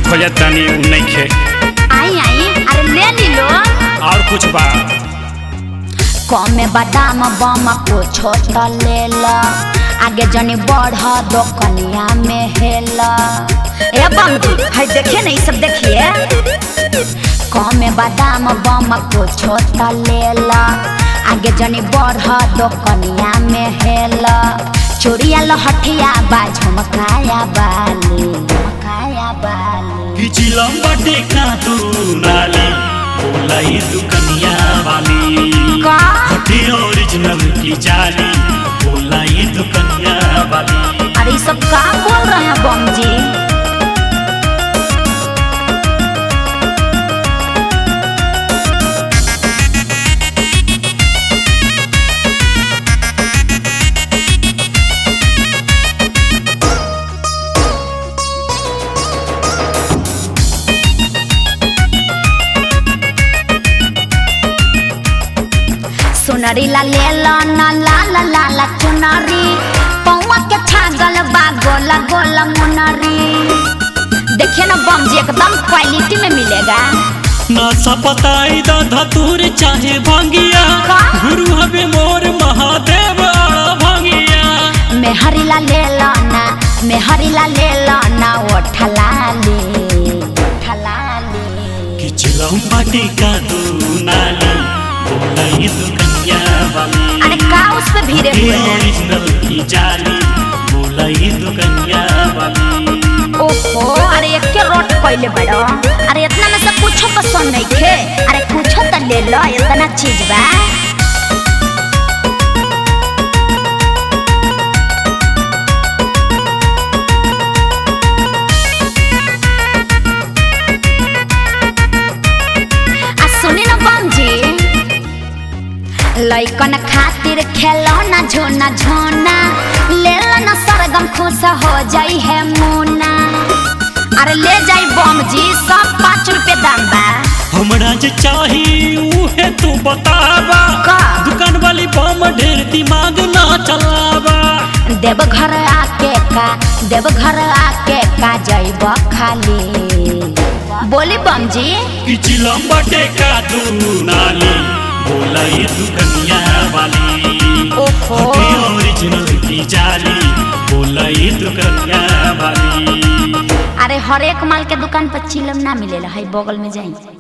खोजत तानी उ नइखे आई आई अरे ले ली लो और कुछ बा कमे बादाम बम को छोट ले ला आगे जनी बढ़ दो कनिया में हेला ए बम जी हाय देखिए ना ये सब देखिए कमे बादाम बम को छोट ले ला आगे जनी बढ़ दो कनिया में हेला चोरिया लहठिया बा झुमकाया बाली झुमकाया बाली पिछिलम बाटे का तू नाली बोलाई दुकनिया वाली का हटे ओरिजिनल की जाली बोलाई दुकनिया वाली अरे ये सब का बोल रहे हैं बम जी सुनरी ला ले लो ना ला ला ला ला चुनरी पौवा के छागल बा गोला गोला मुनरी देखिए ना बम जी एकदम क्वालिटी में मिलेगा नासा पताई दा धतूर चाहे भांगिया का? गुरु हवे मोर महादेव आड़ा भांगिया मेहरी ला ले लो ना मेहरी ला ले लो ना वो ठलाली ठलाली पिछिलम बाटे का तू नाली बोलाई दुकनिया वाली अरे का उस पे भीड़े हटे हुए हैं ओरिजिनल की जाली बोलाई दुकनिया वाली ओहो अरे एक के रोट पहले बड़ो अरे इतना में से कुछो पसंद नहीं खे अरे कुछो तो ले लो इतना चीज बा आ सुनी ना बम जी लइकन खातिर खेलौना झोना झोना ले लो ना सरगम खुश हो जाई है मुना अरे ले जाई बम जी सब पाँच रुपए दाम बा हमरा जे चाही उहे तू बतावा का? दुकान वाली बम ढेर दिमाग ना चलावा देव घर आके का देव घर आके का जाइब खाली बोली बम जी पिछिलम बटे का तू नाली बोलाई दुकनिया वाली ओहो। हटे ओरिजिनल की जाली बोलाई दुकनिया वाली अरे हर एक माल के दुकान पर चिलम ना मिलेला है बगल में जाई